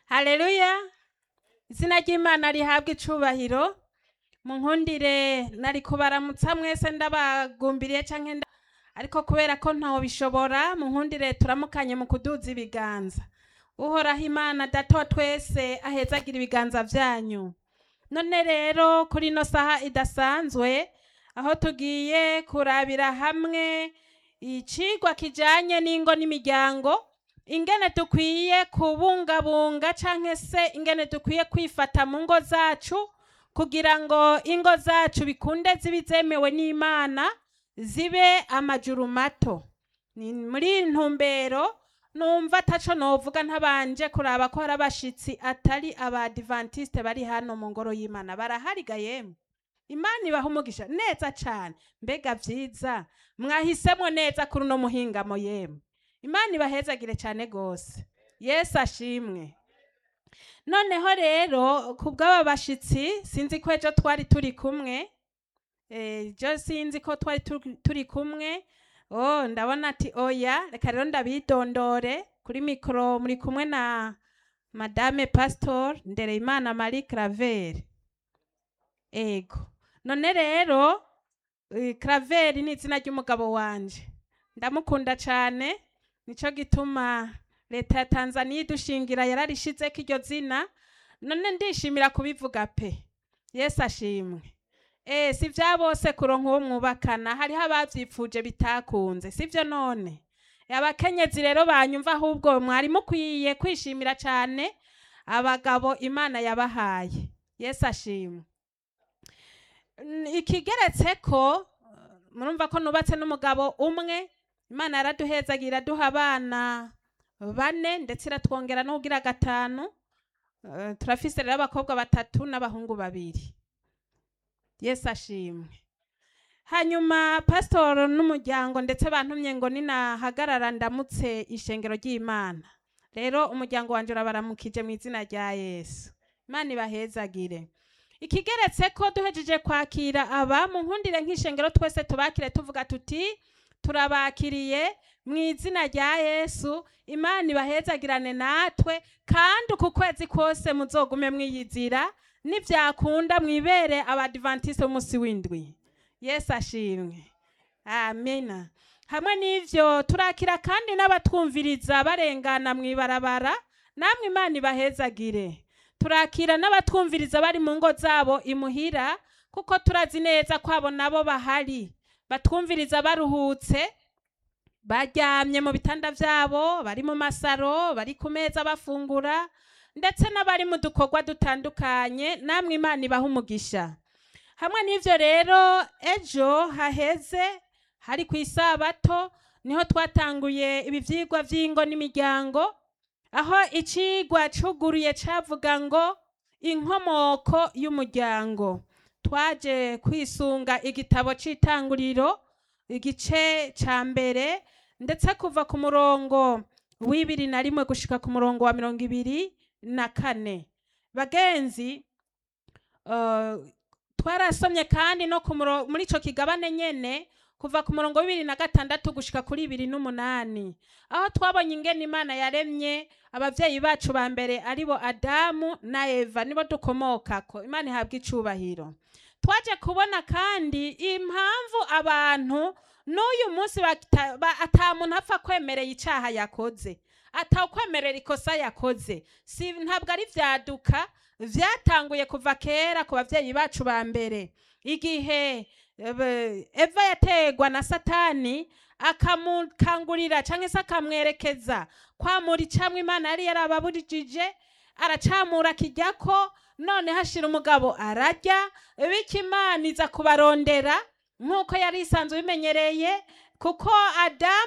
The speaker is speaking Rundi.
haleluya izina ry'imana rihabwa icubahiro munkundire nari kubaramutsa mwese ndabagumbiriye canke nda- ariko kubera ko ntaho bishobora munkundire turamukanye mu kuduza ibiganza uhoraho imana data wa twese ahezagira ibiganza vyanyu none rero kuri ino saha idasanzwe aho tugiye kurabira hamwe icigwa kijanye n'ingo n'imiryango ingene dukwiye kubungabunga canke se ingene dukwiye kwifata mu ngo zacu kugira ngo ingo zacu bikunde zibe zemewe n'imana zibe amajuru mato ni muri iyi ntumbero numva ataco novuga ntabanje kuraba ko hari abashitsi atari abadivantiste bari hano mu ngoro y'imana barahariga yemwe imana ibaha umugisha neza cane mbega vyiza mwahisemwo neza kuri uno muhingamo yemwe imana ibahezagire cyane gose yesu ashimwe noneho rero ku bw'aba bashitsi sinzi ko ejo twari turi kumwe ejo sinzi ko twari turi- turi kumwe oh ndabona ati oya reka rero ndabidondore kuri mikoro muri kumwe na madame pastor ndereyimana marie claver ego none rero eh, claver ni izina ry'umugabo wanje ndamukunda cyane nico gituma leta ya tanzaniya idushingira yararishizeko iryo zina none ndishimira kubivuga pe yesu ashimwe Eh, si vya bose kuronka uwo mwubakana hariho abavyipfuje bitakunze sivyo none abakenyezi rero banyumva ahubwo mwari mukwiye kwishimira cane abagabo imana yabahaye yesu ashimwe N- ikigeretseko murumva ko nubatse n'umugabo umwe imana yaraduhezagira duha abana bane ndetse iratwongera no kugira gatanu Eh, turafise rero abakobwa batatu n'abahungu babiri yesu ashimwe hanyuma pasitoro n'umuryango ndetse bantumye ngo ninahagarara ndamutse ishengero ry'imana rero umuryango wanjye urabaramukije mu izina rya yesu imana ibahezagire ikigeretse ko duhejeje kwakira aba mu nkundire nk'ishengero twese tubakire tuvuga tuti turabakiriye mu izina rya yesu imana ibahezagirane natwe kandi uku kwezi kose muzogume mwiyizira nibyakunda mwibere abadivantiste b'umunsi w'indwi yesu ashimwe amina hamwe n'ivyo turakira kandi n'abatwumviriza barengana mu ibarabara namwe imana ibahezagire turakira n'abatwumviriza bari mu ngo zabo imuhira kuko turazi neza ko abo nabo bahari batwumviriza baruhutse baryamye mu bitanda vyabo bari mu masaro bari ku meza bafungura ndetse n'abari mu dukorwa dutandukanye namwe imana ibaha umugisha hamwe n'ivyo rero ejo haheze hari ku isabato niho twatanguye ibi vyigwa vy'ingo n'imiryango aho icigwa cuguruye cavuga ngo inkomoko y'umuryango twaje kwisunga igitabo c'itanguriro igice ca mbere ndetse kuva ku murongo w'ibiri na rimwe gushika ku murongo wa mirongo ibiri na kane bagenzi eh, twarasomye kandi no ku muro- muri ico kigabane nyene kuva ku murongo w'ibiri na gatandatu gushika kuri ibiri n'umunani aho twabonye ingene imana yaremye abavyeyi bacu ba mbere aribo adamu na eva nibo dukomokako imana ihabwa icubahiro twaje kubona kandi impamvu abantu n'uyu munsi bata- ba- ata muntu apfa kwemerera icaha yakoze atawukwemerera ikosa yakoze si ntabwo ari vyaduka vyatanguye kuva kera ku bavyeyi bacu ba mbere igihe ebe- eva yategwa na satani akamukangurira canke se akamwerekeza kwamura icamwe imana yari yarababurijije aracamura kijyako none hashira umugabo ararya bityo imana iza kubarondera nk'uko yari isanzwe ibimenyereye kuko adamu